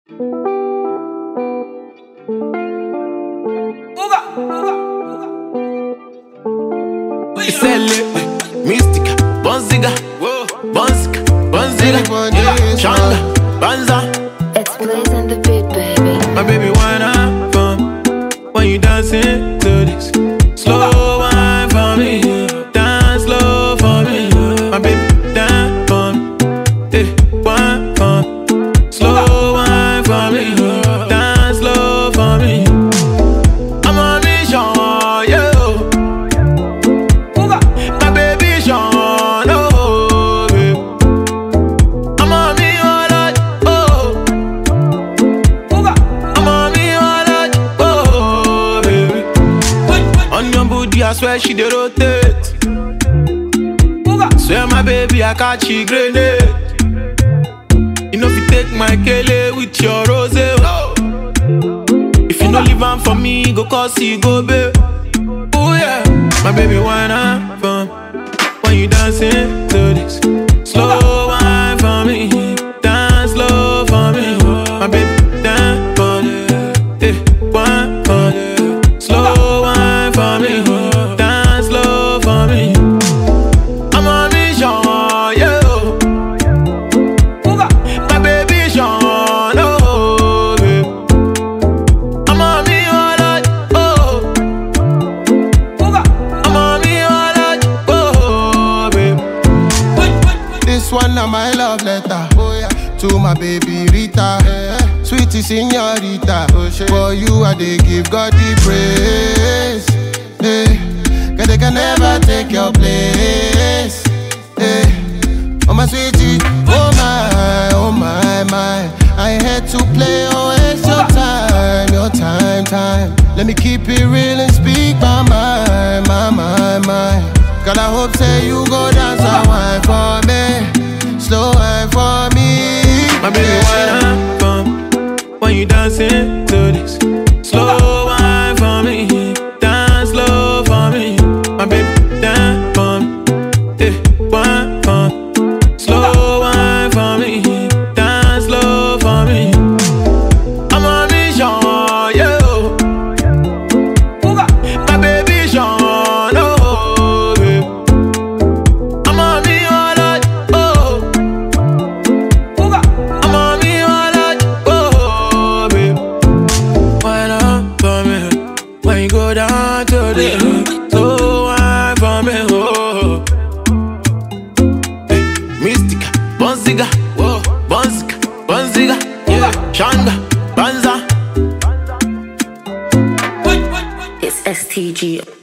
Selle, Mystica, Bonziga, Bonziga, Bonziga, Changa, Banza. It's Blaze and the beat, baby. My baby, wine up for when you dancing to this. Slow wine for me, dance slow for me. My baby, dance for me, eh, wine for me. Slow wine for me, dance slow for me. I'm on mission, yeah. My baby Sean, oh, babe. I'm on me all that, oh. I'm on me all that, oh, baby. On your booty, I swear she dey rotate. Swear my baby, I catch she grenade. You know if you take my kele with your rose, oh. If you no leave am for me, go cause you go, babe. Oh yeah, my baby, wine up for me. When you dancing to this, slow wine for me, dance slow for me. My baby, dance for me, eh, wine for me, slow wine for me, dance slow for me. I'm on mission, yeah. My baby, Sean, oh, babe. I'm on me all that, oh. I'm on me all that, oh, babe. This one na my love letter. Oh, yeah. To my baby Rita. Sweetie señorita. For you, I dey give God the praise. Hey. Cause they can never take your place. Hey. Oh, my sweetie. Oh, my, oh, my, my. I had to play, oh, it's your time, your time, time. Let me keep it real and speak my mind, my, my, my. Girl, I hope say you go dance a wine for me, slow wine for me. My baby, wine up for me. When you dancing to this, slow wine for me, dance slow for me. My baby, dance for me, eh, wine for me, slow wine for me, dance slow for me. I'm on mission, yeah. My baby, Sean, oh, babe. I'm on me all that, oh. I'm on me all that, oh, babe. Wine up for me when you go down to the so wine for me, oh. Hey, Mystica, Bonziga, whoa, Bonziga, Bonziga, yeah, Shanga, Banza. It's STG.